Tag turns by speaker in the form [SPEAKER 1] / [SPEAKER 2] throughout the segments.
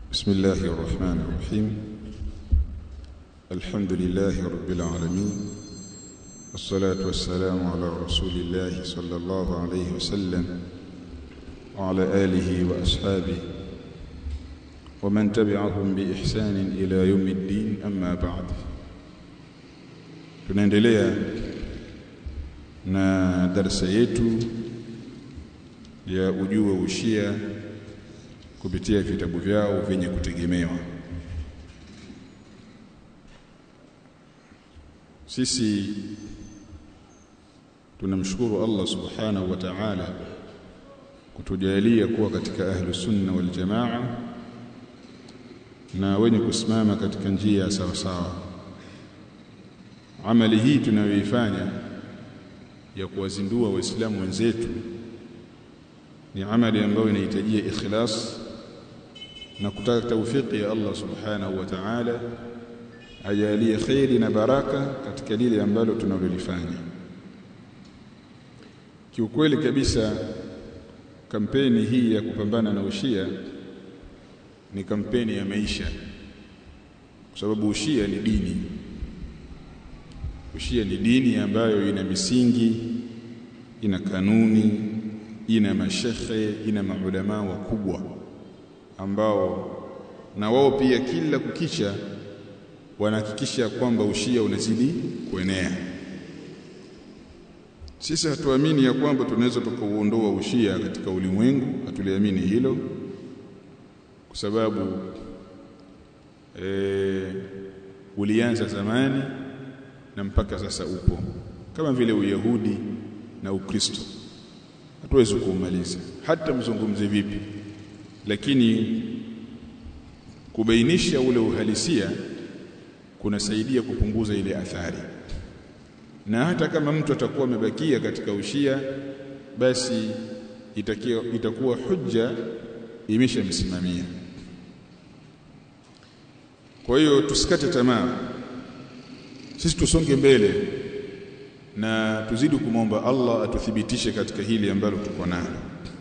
[SPEAKER 1] بسم الله الرحمن الرحيم الحمد لله رب العالمين والصلاة والسلام على رسول الله صلى الله عليه وسلم وعلى آله وأصحابه ومن تبعهم بإحسان إلى يوم الدين أما بعد tunaendelea na darasa yetu ya ujue ushia kupitia vitabu vyao vyenye kutegemewa sisi tunamshukuru Allah subhanahu wa ta'ala kutujalia kuwa katika ahlu sunna wal jamaa na wenye kusimama katika njia ya sawa sawa amali hii tunayoifanya ya kuwazindua waislamu wenzetu ni amali ambayo inahitajia ikhlas na kutaka taufiki ya Allah subhanahu wa ta'ala ajalie khairi na baraka katika lile ambalo tunalolifanya kiukweli kabisa kampeni hii ya kupambana na ushia ni kampeni ya maisha kwa sababu ushia ni dini ushia ni dini ambayo ina misingi ina kanuni ina mashekhe ina maulama wakubwa ambao na wao pia kila kukicha wanahakikisha kwamba ushia unazidi kuenea sisi hatuamini ya kwamba tunaweza tukauondoa ushia katika ulimwengu hatuliamini hilo kwa sababu e, ulianza zamani na mpaka sasa upo kama vile uyahudi na ukristo hatuwezi kuumaliza hata mzungumze vipi lakini kubainisha ule uhalisia kunasaidia kupunguza ile athari na hata kama mtu atakuwa amebakia katika ushia basi itakia, itakuwa hujja imeshamsimamia kwa hiyo tusikate tamaa sisi tusonge mbele na tuzidi kumwomba Allah atuthibitishe katika hili ambalo tuko nalo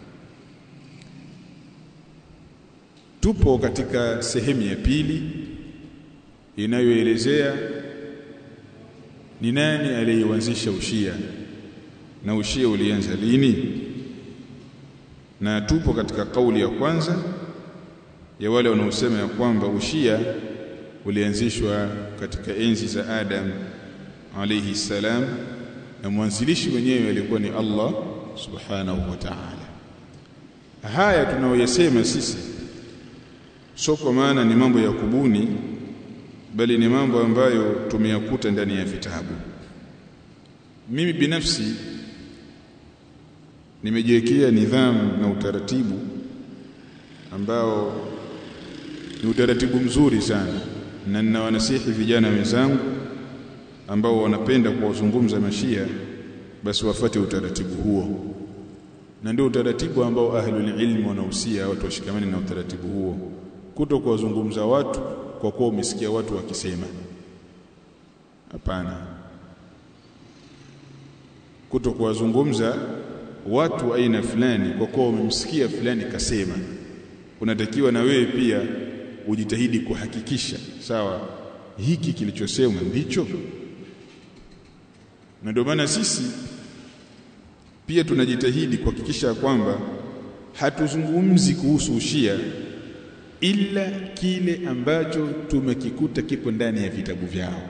[SPEAKER 1] tupo katika sehemu ya pili inayoelezea ni nani aliyeanzisha ushia na ushia ulianza lini na tupo katika kauli ya kwanza ya wale wanaosema ya kwamba ushia ulianzishwa katika enzi za Adam alayhi salam na mwanzilishi mwenyewe alikuwa ni Allah subhanahu wa ta'ala haya tunaoyasema sisi sio kwa maana ni mambo ya kubuni bali ni mambo ambayo tumeyakuta ndani ya vitabu mimi binafsi nimejiwekea nidhamu na utaratibu ambao ni utaratibu mzuri sana na ninawanasihi vijana wenzangu ambao wanapenda kuwazungumza mashia basi wafate utaratibu huo na ndio utaratibu ambao ahlul ilm wanahusia watu washikamane na utaratibu huo kuto kuwazungumza watu kwa kuwa umesikia watu wakisema hapana kuto kuwazungumza watu aina fulani kwa kuwa umemsikia fulani kasema unatakiwa na wewe pia ujitahidi kuhakikisha sawa hiki kilichosemwa ndicho na ndio maana sisi pia tunajitahidi kuhakikisha kwamba hatuzungumzi kuhusu ushia ila kile ambacho tumekikuta kipo ndani ya vitabu vyao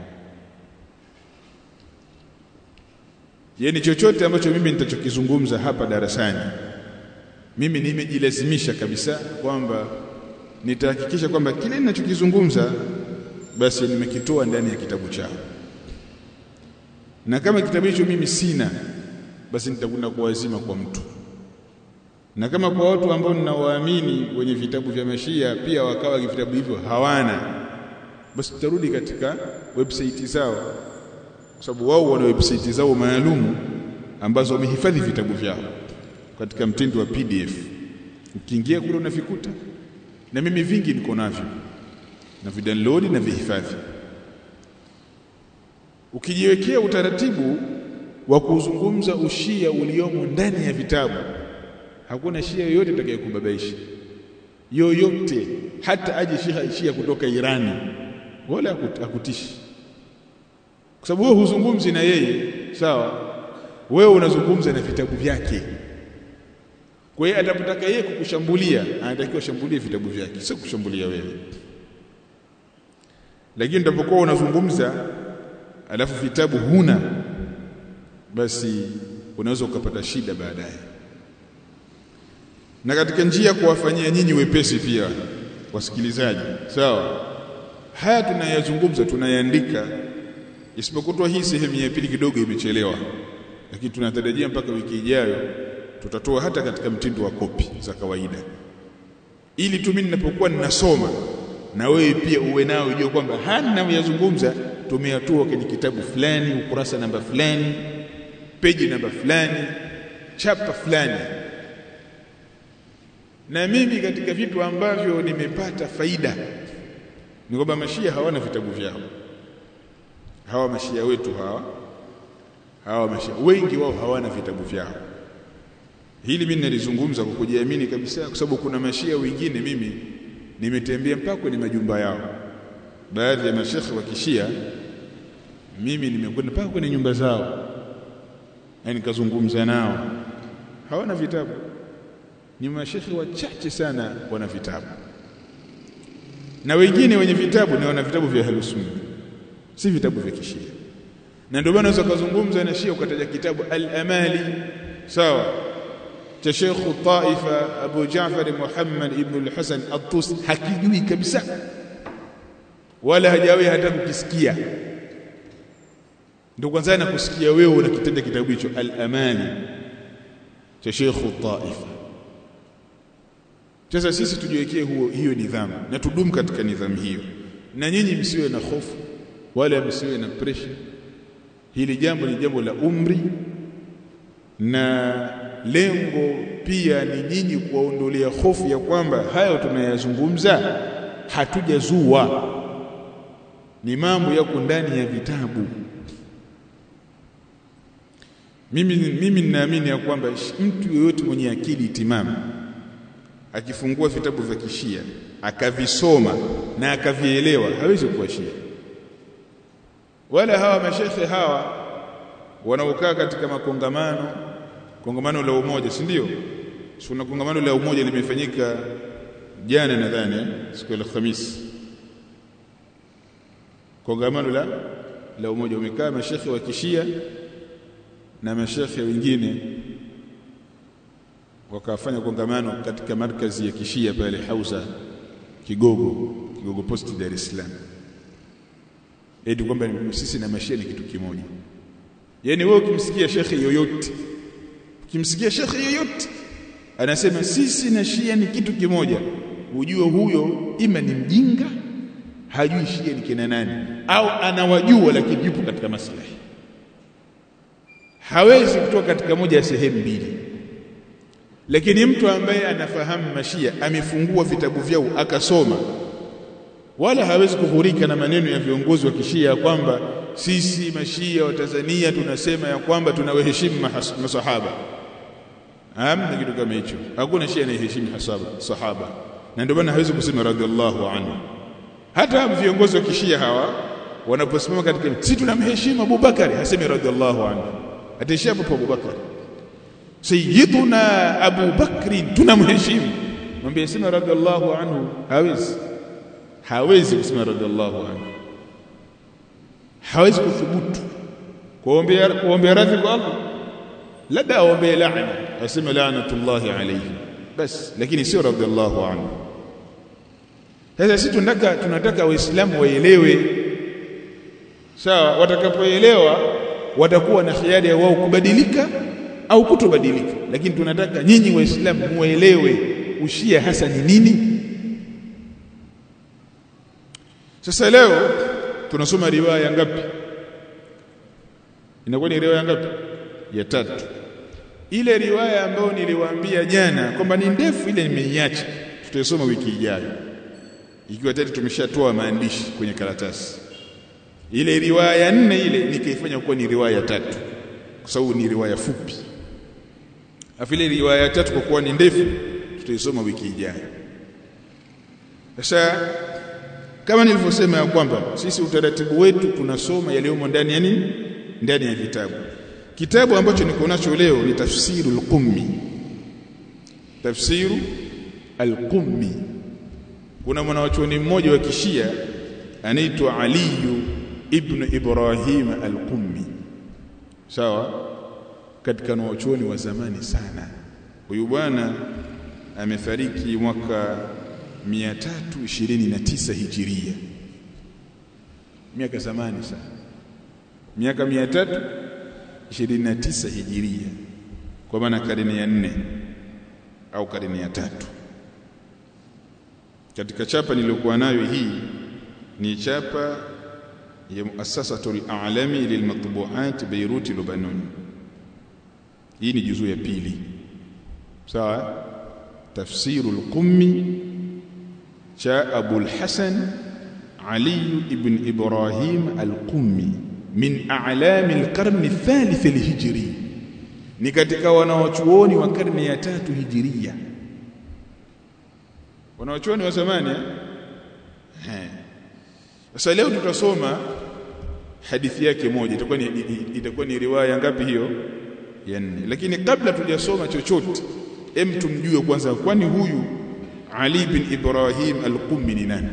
[SPEAKER 1] yani chochote ambacho mimi nitachokizungumza hapa darasani mimi nimejilazimisha kabisa kwamba nitahakikisha kwamba kile ninachokizungumza basi nimekitoa ndani ya kitabu chao na kama kitabu hicho mimi sina basi nitakwenda kuwazima kwa mtu na kama kwa watu ambao ninawaamini wenye vitabu vya mashia pia wakawa vitabu hivyo hawana basi tutarudi katika website zao kwa sababu wao wana website zao maalumu ambazo wamehifadhi vitabu vyao katika mtindo wa PDF ukiingia kule unavikuta na mimi vingi niko navyo na vidownload na vihifadhi ukijiwekea utaratibu wa kuzungumza ushia uliomo ndani ya vitabu hakuna shia yoyote atakayekubabaisha yoyote hata aje shia, shia kutoka Irani wala hakutishi kwa sababu wewe huzungumzi na yeye sawa wewe unazungumza na vitabu vyake kwa hiyo atapotaka yeye kukushambulia anatakiwa shambulie vitabu vyake sio kushambulia wewe lakini utapokuwa unazungumza alafu vitabu huna basi unaweza ukapata shida baadaye na katika njia kuwafanyia nyinyi wepesi pia wasikilizaji sawa haya tunayazungumza tunayaandika isipokuwa hii sehemu ya pili kidogo imechelewa lakini tunatarajia mpaka wiki ijayo tutatoa hata katika mtindo wa kopi za kawaida ili tu mimi ninapokuwa ninasoma na wewe pia uwe nao ujue kwamba haya ninayoyazungumza tumeyatoa kwenye kitabu fulani ukurasa namba fulani peji namba fulani chapa fulani na mimi katika vitu ambavyo nimepata faida ni kwamba mashia hawana vitabu vyao hawa mashia wetu hawa hawa mashia wengi wao hawana vitabu vyao hili mimi nalizungumza kwa kujiamini kabisa kwa sababu kuna mashia wengine mimi nimetembea mpaka kwenye majumba yao baadhi ya mashekhe wa kishia mimi nimekwenda mpaka kwenye nyumba zao na nikazungumza nao hawana vitabu ni mashekhe wachache sana wana vitabu na wengine wenye vitabu ni wana vitabu vya halusunna si vitabu vya kishia na ndio maana unaweza kuzungumza na shia ukataja kitabu al-amali sawa cha Sheikh Taifa Abu Jaafar Muhammad ibn al-Hasan at-Tusi hakijui kabisa wala hajawahi hata kukisikia ndio kwanza na kusikia wewe unakitaja kitabu hicho al-amali cha Sheikh Taifa sasa sisi tujiwekee huo hiyo nidhamu na tudumu katika nidhamu hiyo na nyinyi msiwe na hofu wala msiwe na pressure hili jambo ni jambo la umri na lengo pia ni nyinyi kuwaondolea hofu ya kwamba hayo tunayazungumza hatujazua ni mambo yako ndani ya vitabu mimi mimi ninaamini ya kwamba mtu yeyote mwenye akili timamu akifungua vitabu vya kishia akavisoma na akavielewa hawezi kuwa shia wala hawa mashekhe hawa wanaokaa katika makongamano kongamano la umoja si ndio kuna kongamano la umoja limefanyika jana nadhani siku ya Alhamisi kongamano la la umoja umekaa mashekhe wa kishia na mashekhe wengine wakafanya kongamano katika markazi ya kishia pale Hausa Kigogo Kigogo Post Dar es Salaam eti kwamba sisi na mashia ni kitu kimoja yani wewe ukimsikia shekhe yoyote ukimsikia shekhe yoyote anasema sisi na shia ni kitu kimoja ujue huyo ima ni mjinga hajui shia ni kina nani au anawajua lakini yupo katika maslahi hawezi kutoka katika moja ya sehemu mbili lakini mtu ambaye anafahamu mashia amefungua vitabu vyao akasoma wala hawezi kuhurika na maneno ya viongozi wa kishia kwamba sisi mashia wa Tanzania tunasema ya kwamba tunawaheshimu masahaba hamna kitu kama hicho hakuna shia anayeheshimu sahaba na ndio maana hawezi kusema radhiallahu anhu hata viongozi wa kishia hawa wanaposimama katika sisi tunamheshimu Abubakar hasemi radhiallahu anhu ataishia hapo Abubakar sayyiduna Abu Bakri tunamheshimu mwambie sema radhiallahu anhu hawezi hawezi kusema radhiallahu anhu hawezi kuthubutu kuombea kuombea radhi kwa Allah labda aombee laana aseme laanatullahi alayhi bas lakini sio radhiallahu anhu sasa sisi tunataka tunataka waislamu waelewe sawa watakapoelewa watakuwa na hiari ya wao kubadilika au kutobadilika lakini tunataka nyinyi waislamu muelewe ushia hasa ni nini sasa leo tunasoma riwaya ngapi inakuwa ni riwaya ngapi ya tatu ile riwaya ambayo niliwaambia jana kwamba ni ndefu ile nimeiacha tutaisoma wiki ijayo ikiwa tayari tumeshatoa maandishi kwenye karatasi ile riwaya nne ile nikaifanya kuwa ni riwaya tatu kwa sababu ni riwaya fupi afu ile riwaya tatu kwa kuwa ni ndefu tutaisoma wiki ijayo sasa kama nilivyosema ya kwamba sisi utaratibu wetu tunasoma yaliyomo ndani ya nini ndani ya vitabu kitabu ambacho niko nacho leo ni tafsiru al-qummi tafsiru al-qummi kuna mwanachuoni mmoja wa kishia anaitwa aliyu ibn ibrahim al-qummi sawa katika wanachuoni wa zamani sana huyu bwana amefariki mwaka 329 hijiria miaka zamani sana miaka 329 hijiria kwa maana karne ya nne au karne ya tatu katika chapa niliyokuwa nayo hii ni chapa ya muassasatul a'lami lilmatbu'at Beirut Lebanon hii ni juzuu ya pili sawa tafsiru al-qummi cha Abu al-Hasan Ali ibn Ibrahim al-Qummi min a'lam al-qarn al-thalith al-hijri ni katika wanawachuoni wa karne ya tatu hijiria wanawachuoni wa zamani eh sasa leo tutasoma hadithi yake moja itakuwa ni itakuwa ni riwaya ngapi hiyo ya nne lakini kabla tujasoma chochote hem tumjue kwanza kwani huyu Ali bin Ibrahim al-Qummi ni nani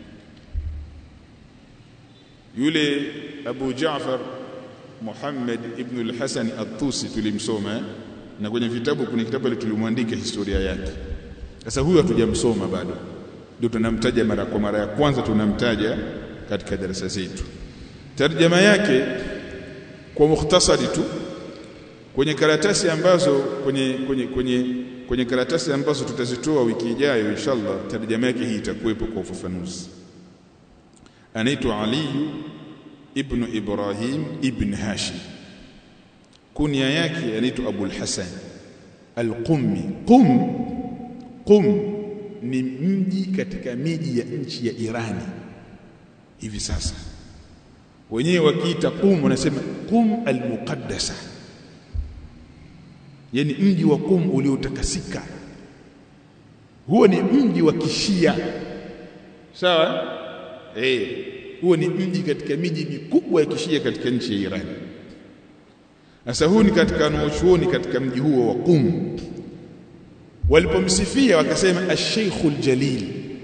[SPEAKER 1] yule Abu Jaafar Muhammad ibn al-Hasan at-Tusi tulimsoma na kwenye vitabu kuna kitabu ile tulimwandika historia yake sasa huyu hatujamsoma bado ndio tunamtaja mara kwa mara ya kwanza tunamtaja katika darasa zetu tarjama yake kwa mukhtasari tu kwenye karatasi ambazo kwenye kwenye kwenye kwenye karatasi ambazo tutazitoa wiki ijayo inshallah tarjama yake hii itakuwepo kwa ufafanuzi anaitwa Ali ibn Ibrahim ibn Hashim kunia yake anaitwa Abu al-Hasan al-Qummi Qum Qum ni mji katika miji ya nchi ya Irani hivi sasa wenyewe wakiita Qum wanasema Qum al-Muqaddasa yani mji wa Qum uliotakasika huo ni mji wa kishia sawa eh huo ni mji katika miji mikubwa ya kishia katika nchi ya Iran sasa huu ni katika wanaochuoni katika mji huo wa Qum walipomsifia wakasema ash-sheikhul jalil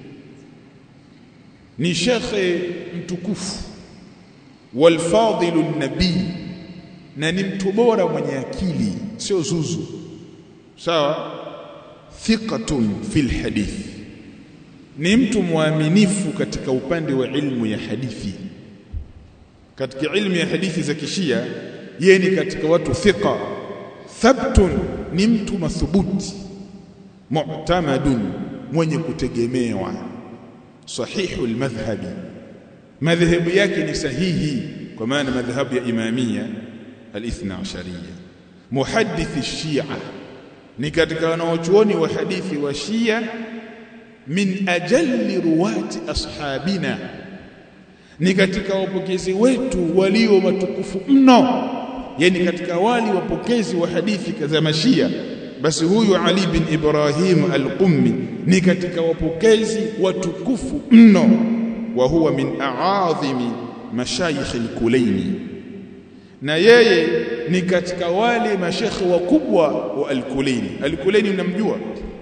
[SPEAKER 1] ni shekhe mtukufu walfadilu nabii na ni mtu bora mwenye akili sio zuzu sawa thiqatun fil hadith ni mtu mwaminifu katika upande wa ilmu ya hadithi katika ilmu ya hadithi za kishia yeye ni katika watu thiqa thabtun ni mtu mathubuti mu'tamadun mwenye kutegemewa sahihul madhhabi madhhabu yake ni sahihi kwa maana madhhabu ya imamia al-ithna ashariya muhaddithi shia ni katika wanaochuoni wa hadithi wa shia min ajalli ruwati ashabina ni katika wapokezi wetu walio watukufu mno yani katika wali wapokezi wa hadithi za mashia basi huyu Ali bin Ibrahim al-Qummi ni katika wapokezi watukufu mno wa huwa min a'adhimi mashayikh al-Kulaini na yeye ni katika wale mashekhe wakubwa wa al-Kulaini al-Kulaini mnamjua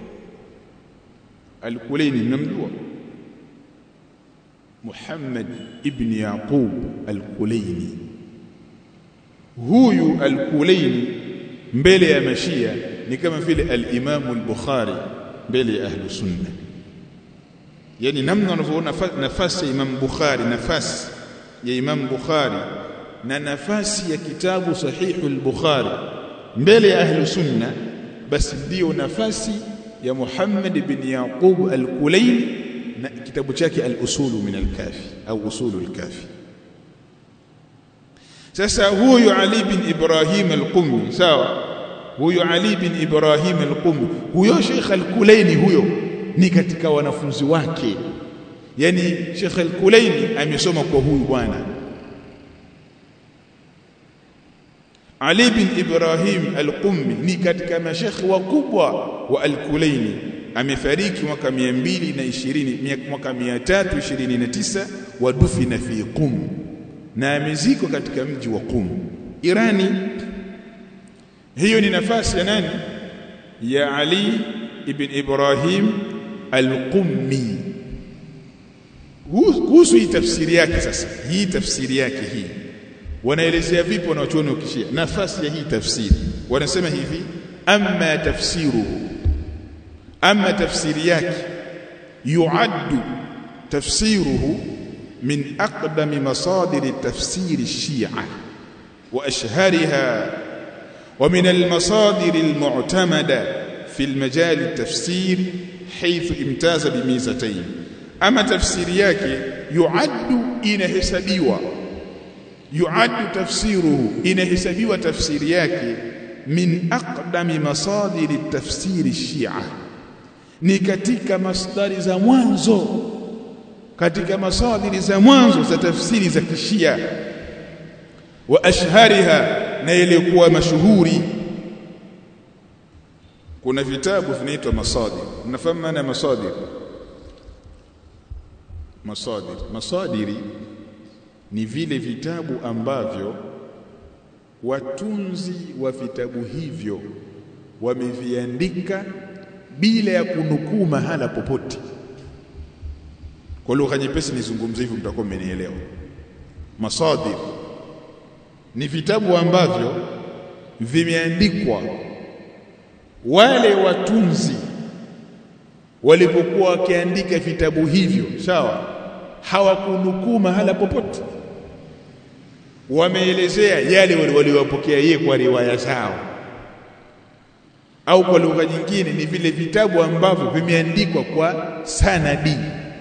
[SPEAKER 1] al-Kulaini mnamjua Muhammad ibn Yaqub al-Kulaini huyu al-Kulaini mbele ya mashia ni kama vile al-Imam al-Bukhari mbele ya ahlu sunna yani namna wanavyoona nafasi ya Imam Bukhari nafasi ya Imam Bukhari na nafasi ya kitabu sahihu al-Bukhari mbele ya ahlu sunna basi ndio nafasi ya Muhammad bin Yaqub al-Kulayni na kitabu chake al-Usulu min al-Kafi au Usulu al-Kafi sasa huyu Ali bin Ibrahim al-Qummi sawa huyu Ali bin Ibrahim al-Qummi huyo Sheikh al-Kulayni huyo ni katika wanafunzi wake yani Sheikh al-Kulayni amesoma kwa huyu bwana Ali bin Ibrahim al-Qummi ni katika mashekhi wakubwa wa al-Kulayni amefariki mwaka 220 mwaka 329 wa dufina fi Qum na amezikwa katika mji wa Qum Irani hiyo ni nafasi ya nani ya Ali ibn Ibrahim al-Qummi kuhusu hii tafsiri yake sasa hii tafsiri yake hii wanaelezea vipi wanachuoni ukishia nafasi ya hii tafsiri wanasema hivi amma tafsiruhu amma tafsiri yake yuaddu tafsiruhu min aqdami masadir tafsir الشيعة وأشهرها ومن المصادر المعتمدة في المجال التفسير حيث امتاز بميزتين أما تفسير yake yuaddu inahesabiwa yuaddu tafsiruhu inahesabiwa tafsiri yake min aqdami masadiri tafsiri shia ni katika masdari za mwanzo katika masadiri za mwanzo za tafsiri za kishia wa ashhariha na ilikuwa mashuhuri kuna vitabu vinaitwa masadir mnafahamu maana ya masadir masadir masadiri ni vile vitabu ambavyo watunzi wa vitabu hivyo wameviandika bila ya kunukuu mahala popote kwa lugha nyepesi nizungumze hivyo mtakuwa mmenielewa masadir ni vitabu ambavyo vimeandikwa wale watunzi walipokuwa wakiandika vitabu hivyo sawa hawakunukuu mahala popote wameelezea yale waliowapokea yeye kwa riwaya zao au kwa lugha nyingine ni vile vitabu ambavyo vimeandikwa kwa sanadi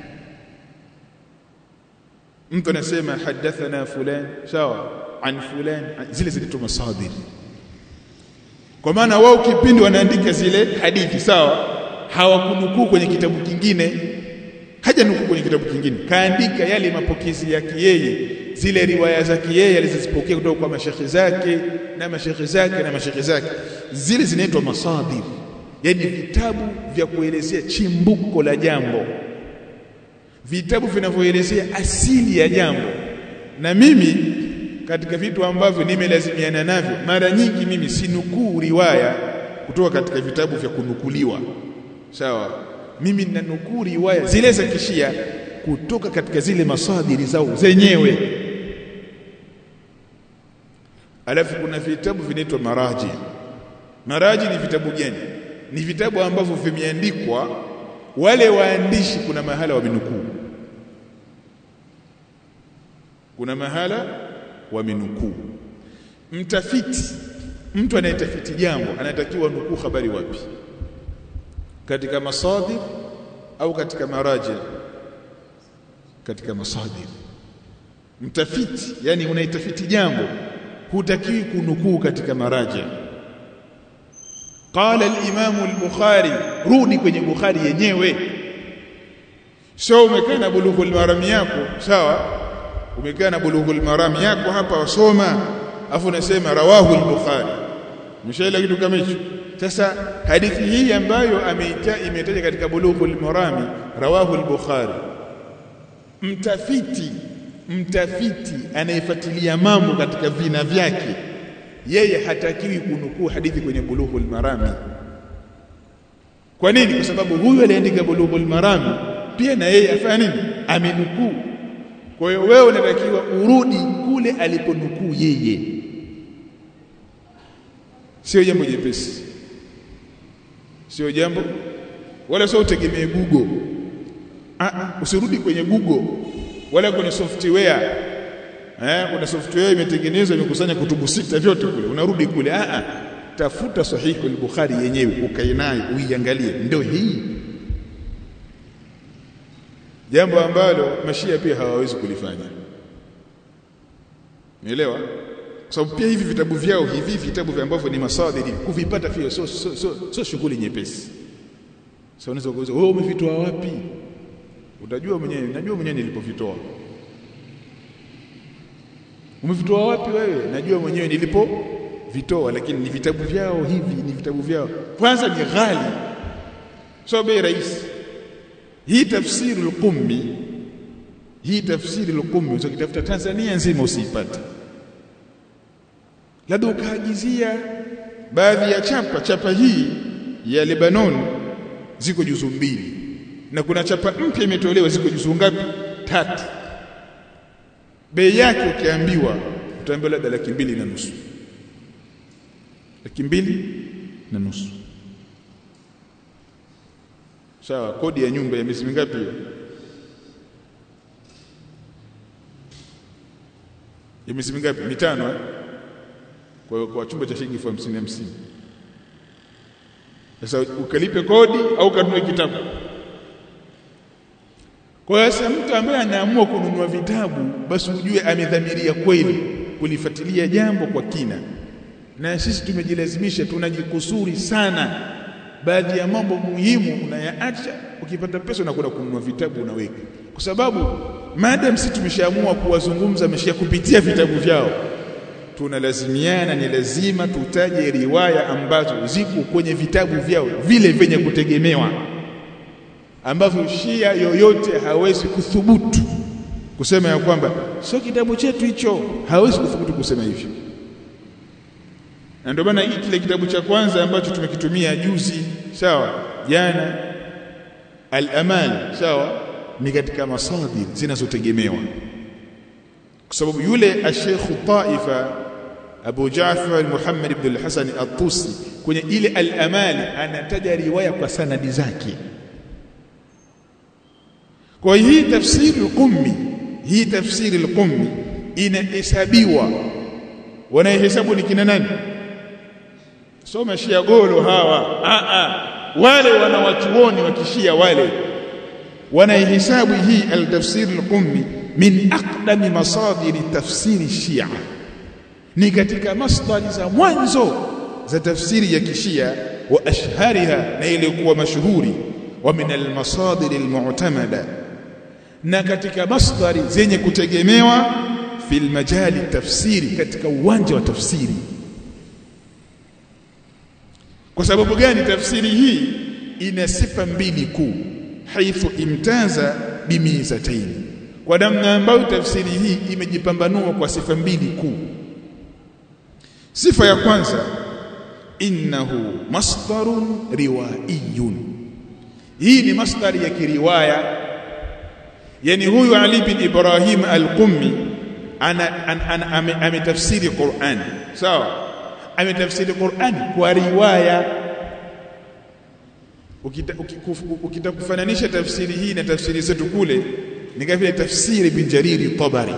[SPEAKER 1] mtu anasema hadathana fulan sawa an fulan zile zinaitwa masadir kwa maana wao kipindi wanaandika zile hadithi sawa hawakunukuu kwenye kitabu kingine haja nukuu kwenye kitabu kingine kaandika yale mapokezi yake yeye zile riwaya zake yeye alizozipokea kutoka kwa mashekhi zake na mashekhi zake na mashekhi zake zile zinaitwa masadir yani vitabu vya kuelezea chimbuko la jambo vitabu vinavyoelezea asili ya jambo na mimi katika vitu ambavyo nimelazimiana navyo mara nyingi mimi sinukuu riwaya kutoka katika vitabu vya kunukuliwa sawa mimi ninanukuu riwaya zile za kishia kutoka katika zile masadiri zao zenyewe alafu kuna vitabu vinaitwa maraji maraji ni vitabu gani ni vitabu ambavyo vimeandikwa wale waandishi kuna mahala wamenukuu kuna mahala wamenukuu mtafiti mtu anayetafiti jambo anatakiwa nukuu habari wapi katika masadir au katika maraji katika masadir mtafiti yani unaitafiti jambo hutakiwi kunukuu katika maraji qala al-imam al-bukhari rudi kwenye bukhari yenyewe sio umekaa na bulughul marami yako sawa umekaa na bulughul marami yako hapa wasoma afu unasema rawahu al-bukhari mshaila kitu kama hicho sasa hadithi hii ambayo ameita imetaja katika bulughul marami rawahu al-bukhari mtafiti mtafiti anayefuatilia mambo katika vina vyake yeye hatakiwi kunukuu hadithi kwenye bulughul marami kwa nini kwa sababu huyu aliandika bulughul marami pia na yeye afanya nini amenukuu kwa hiyo wewe unatakiwa urudi kule aliponukuu yeye sio jambo jepesi sio jambo wala sio utegemee Google ah usirudi kwenye Google wala kwenye software eh kuna software imetengenezwa imekusanya kutubu sita vyote kule unarudi kule ah ah tafuta sahihi al-Bukhari yenyewe ukae nayo uiangalie ndio hii jambo ambalo mashia pia hawawezi kulifanya Umeelewa? Kwa sababu pia hivi vitabu vyao hivi vitabu vya ambavyo ni masadiri kuvipata pia sio sio sio so shughuli nyepesi. Sasa unaweza kuuliza wewe umevitoa wapi? Utajua mwenyewe, najua mwenyewe nilipovitoa. Umevitoa wapi wewe? Najua mwenyewe nilipo vitoa lakini ni vitabu vyao hivi ni vitabu vyao. Kwanza ni ghali. so bei rahisi hii tafsiri al-Qummi hii tafsiri al-Qummi utakitafuta Tanzania nzima usiipate labda ukaagizia baadhi ya chapa chapa hii ya Lebanon ziko juzu mbili na kuna chapa mpya imetolewa ziko juzu ngapi tatu bei yake ukiambiwa utaambiwa labda laki mbili na nusu laki mbili na nusu sawa kodi ya nyumba ya miezi mingapi hiyo ya miezi mingapi mitano eh? kwa kwa chumba cha shilingi elfu hamsini hamsini sasa ukalipe kodi au kanunue kitabu kwa hiyo sasa mtu ambaye anaamua kununua vitabu basi ujue amedhamiria kweli kulifuatilia jambo kwa kina na sisi tumejilazimisha tunajikusuri sana baadhi ya mambo muhimu unayaacha ukipata pesa unakwenda kununua vitabu unaweka kwa sababu madam sisi tumeshaamua kuwazungumza ameshia kupitia vitabu vyao tunalazimiana ni lazima tutaje riwaya ambazo ziko kwenye vitabu vyao vile vyenye kutegemewa ambavyo shia yoyote hawezi kuthubutu kusema ya kwamba sio kitabu chetu hicho hawezi kuthubutu kusema hivyo na ndio maana hii kile kitabu cha kwanza ambacho tumekitumia juzi sawa jana al-amal sawa ni katika masadir zinazotegemewa kwa sababu yule ash-Sheikh Taifa Abu Ja'far Muhammad ibn al-Hasan at-Tusi kwenye ile al-amal anataja riwaya kwa sanadi zake kwa hii tafsiri al-Qummi hii tafsiri al-Qummi inahesabiwa wanahesabu ni kina nani soma shia golo hawa a a wale wanawachuoni wakishia wale wanaihesabu hii al-tafsir al-Qummi min aqdami masadiri tafsiri shia ni katika masdari za mwanzo za tafsiri ya kishia wa ashhariha na ilikuwa mashuhuri wa min al-masadir al-mu'tamada na katika masdari zenye kutegemewa fil majali tafsiri katika uwanja wa tafsiri kwa sababu gani tafsiri hii ina sifa mbili kuu haithu imtaza bimizataini kwa namna ambayo tafsiri hii imejipambanua kwa sifa mbili kuu sifa ya kwanza innahu masdarun riwaiyun hii ni masdari ya kiriwaya yani huyu Ali bin Ibrahim al-Qummi ana, ana, ana ametafsiri Qur'an sawa ametafsiri Qur'an kwa riwaya ukita kufananisha tafsiri hii na tafsiri zetu kule ni kama vile tafsiri bin Jariri Tabari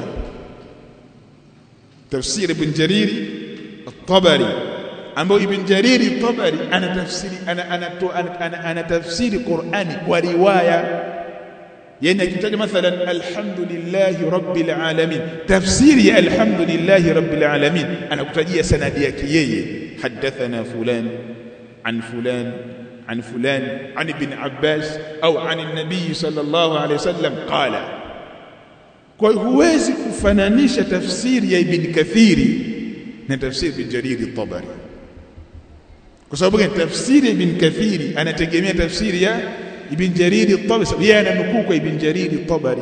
[SPEAKER 1] tafsiri ibn Jariri Tabari ambao ibn Jariri Tabari ana tafsiri ana ana, ana, ana tafsiri Qur'ani kwa riwaya yani akitaja mathalan alhamdulillahi rabbil alamin tafsiri ya alhamdulillahi rabbil alamin anakutajia sanadi yake yeye hadathana fulan an fulan عن فلان عن ابن عباس أو عن النبي صلى الله عليه وسلم قال kwa huwezi kufananisha tafsiri ya ibn kathiri na tafsiri bin jariri tabari kwa sababu gani tafsiri ibn kathiri anategemea tafsiri ya ibn jariri tabari sababu yeye ananukuu kwa ibn jariri tabari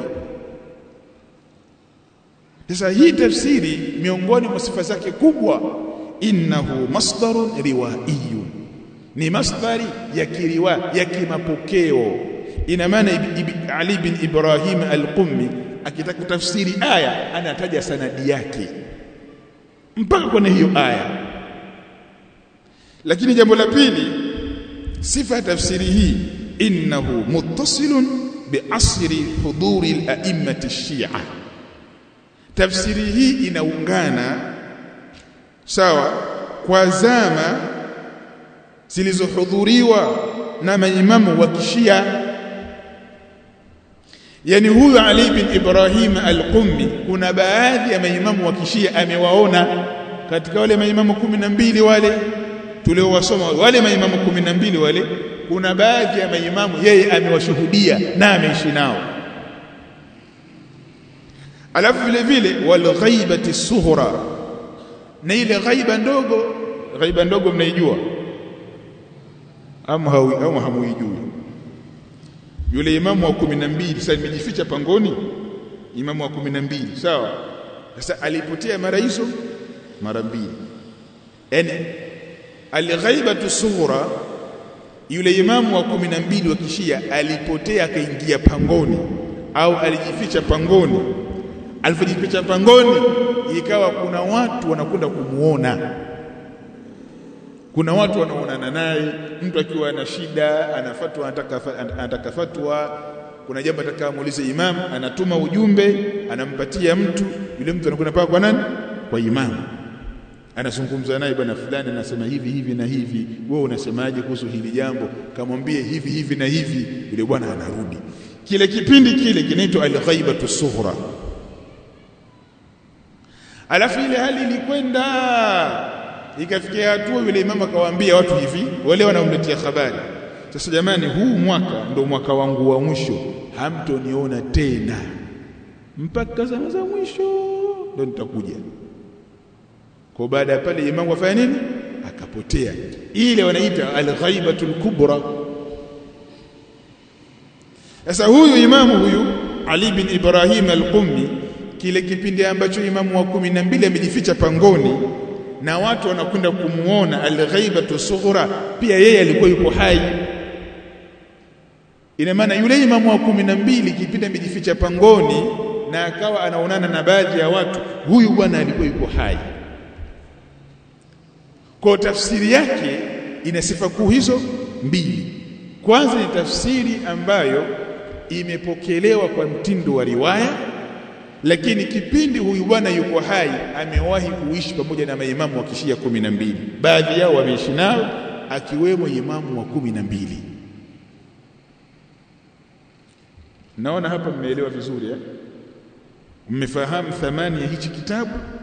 [SPEAKER 1] sasa hii tafsiri miongoni mwa sifa zake kubwa innahu masdarun riwaiyun ni masdari ya kiriwa ya kimapokeo ina maana Ali bin Ibrahim al-Qummi akitaka kutafsiri aya anataja sanadi yake mpaka kwenye hiyo aya lakini jambo la pili sifa ya tafsiri hii innahu muttasilun biasri huduri al-a'immati shia tafsiri hii inaungana sawa kwa zama zilizohudhuriwa na maimamu wa kishia yani huyu Ali bin Ibrahim al-Qummi kuna baadhi ya maimamu wa kishia amewaona katika wale maimamu kumi na mbili wale tuliowasoma wale maimamu kumi na mbili wale kuna baadhi ya maimamu yeye amewashuhudia na ameishi nao alafu vile vile wal ghaibati sughra na ile ghaiba ndogo ghaiba ndogo mnaijua ama hawi au hamuijui yule imamu wa kumi na mbili sasa nimejificha pangoni imamu wa kumi na mbili sawa sasa alipotea mara hizo mara mbili yani alghaibatu sughra yule imamu wa kumi na mbili wa kishia alipotea akaingia pangoni au alijificha pangoni alipojificha pangoni ikawa kuna watu wanakwenda kumuona kuna watu wanaonana naye mtu akiwa ana shida anafatwa anataka anataka fatwa kuna jambo ataka muulize imam anatuma ujumbe anampatia mtu yule mtu anakwenda paka kwa nani kwa imam anazungumza naye bwana fulani anasema hivi hivi na hivi wewe unasemaje kuhusu hili jambo kamwambie hivi hivi na hivi yule bwana anarudi kile kipindi kile kinaitwa al-ghaibatu sughra alafu ile hali ilikwenda ikafikia hatua yule imam akawaambia watu hivi wale wanaomletea habari sasa jamani huu mwaka ndo mwaka wangu wa mwisho hamtoniona tena mpaka zama za mwisho ndo nitakuja kwa baada ya pale imamu afanya nini akapotea ile wanaita al-ghaibatul kubra sasa huyu imamu huyu Ali bin Ibrahim al-Qummi kile kipindi ambacho imamu wa kumi na mbili amejificha pangoni na watu wanakwenda kumuona al-ghaibatu sughra pia yeye alikuwa yuko hai ina maana yule imamu wa kumi na mbili kipindi amejificha pangoni na akawa anaonana na baadhi ya watu huyu bwana alikuwa yuko hai kwa tafsiri yake ina sifa kuu hizo mbili kwanza ni tafsiri ambayo imepokelewa kwa mtindo wa riwaya lakini kipindi huyu bwana yuko hai amewahi kuishi pamoja na maimamu wa kishia kumi na mbili baadhi yao wameishi nao akiwemo imamu wa kumi na mbili naona hapa mmeelewa vizuri eh? mmefahamu thamani ya hichi kitabu